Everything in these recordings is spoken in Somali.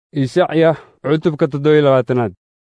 ishacya cutubka toddobiyo labaatanaad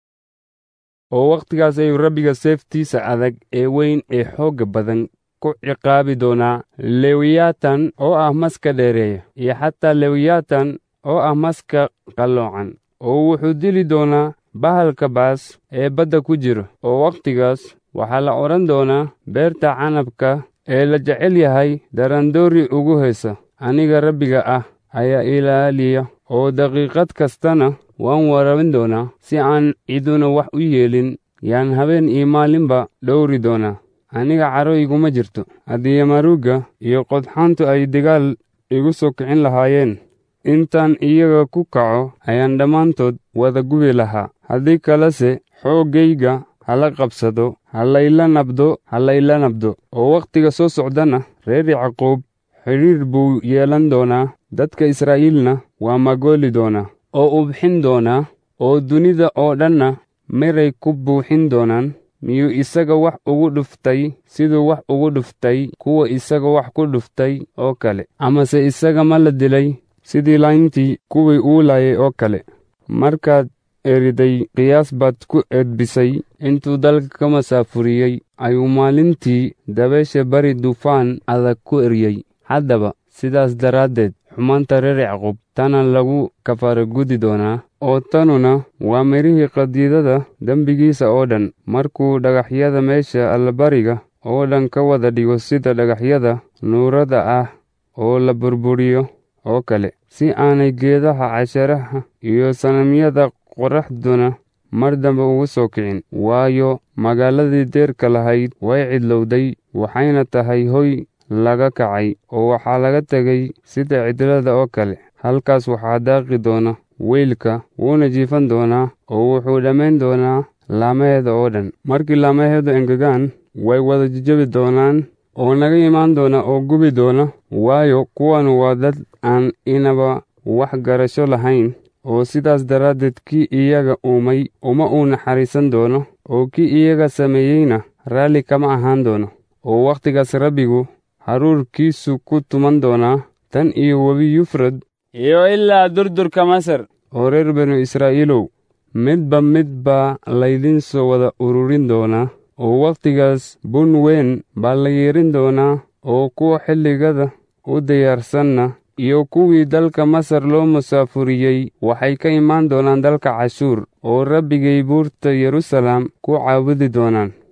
oo wakhtigaas ayuu rabbiga seeftiisa adag ee weyn ee xoogga badan ku ciqaabi doonaa lewiyatan oo ah maska dheereeya iyo xataa lewiyatan oo ah maska qalloocan oo wuxuu dili doonaa bahalka baas ee badda ku jiro oo wakhtigaas waxaa la odhan doonaa beerta canabka ee la jecel yahay darandoori ugu haysa aniga rabbiga ah ayaa ilaaliya oo daqiiqad kastana waan warabin doonaa si aan ciduna wax u yeelin yaan habeen iyo maalinba dhowri doonaa aniga caro iguma jirto haddii yamaruugga iyo qodxaantu ay dagaal igu soo kicin lahaayeen intaan iyaga ku kaco ayaan dhammaantood wada gubi lahaa haddii kalese xooggayga hala qabsado halayla nabdo halayla nabdo oo wakhtiga soo socdana reer yacquub xidhiir buu yeelan doonaa dadka israa'iilna waa magooli doonaa oo u bixin doonaa oo dunida oo dhanna miray ku buuxin doonaan miyuu isaga wax ugu dhuftay siduu wax ugu dhuftay kuwa isaga wax ku dhuftay oo kale amase isaga ma la dilay sidii layntii kuwii uu laayay oo kale markaad eriday qiyaas baad ku edbisay intuu dalka ka masaafuriyey ayuu maalintii dabeesha bari dufaan adag ku eryey haddaba sidaas daraaddeed xumaanta reer yacquub tana lagu kafaaragudi doonaa oo tanuna waa midhihii qadiidada dembigiisa oo dhan markuu dhagaxyada meesha allabariga oo dhan ka wada dhigo sida dhagaxyada nuurada ah oo la burburiyo oo kale si aanay geedaha casharaha iyo sanamyada qoraxduna mar dambe ugu soo kicin waayo magaaladii deerka lahayd way cidlowday waxayna tahay hoy laga kacay oo waxaa laga tegay sida cidlada oo kale halkaas waxaa daaqi doona weylka wuuna jiifan doonaa oo wuxuu dhammayn doonaa laamaheeda oo dhan markii laamaheedu engegaan way wada jejebi doonaan oo naga imaan doona oo gubi doona waayo kuwanu waa dad aan inaba wax garasho lahayn oo sidaas daraaddeed kii iyaga uumay uma uu naxariisan doono oo kii iyaga sameeyeyna raalli kama ahaan doono oo wakhtigaas rabbigu haruurkiisu ku tuman doonaa tan iyo webi yufrad iyo ilaa durdurka masar oo reer banu israa'iilow midba mid baa laydin soo wada ururin doonaa oo wakhtigaas bun weyn baa la yeedhin doonaa oo kuwa xilligada u diyaarsanna iyo kuwii dalka masar loo musaafuriyey waxay ka imaan doonaan dalka cashuur oo rabbigay buurta yeruusaalem ku caabudi doonaan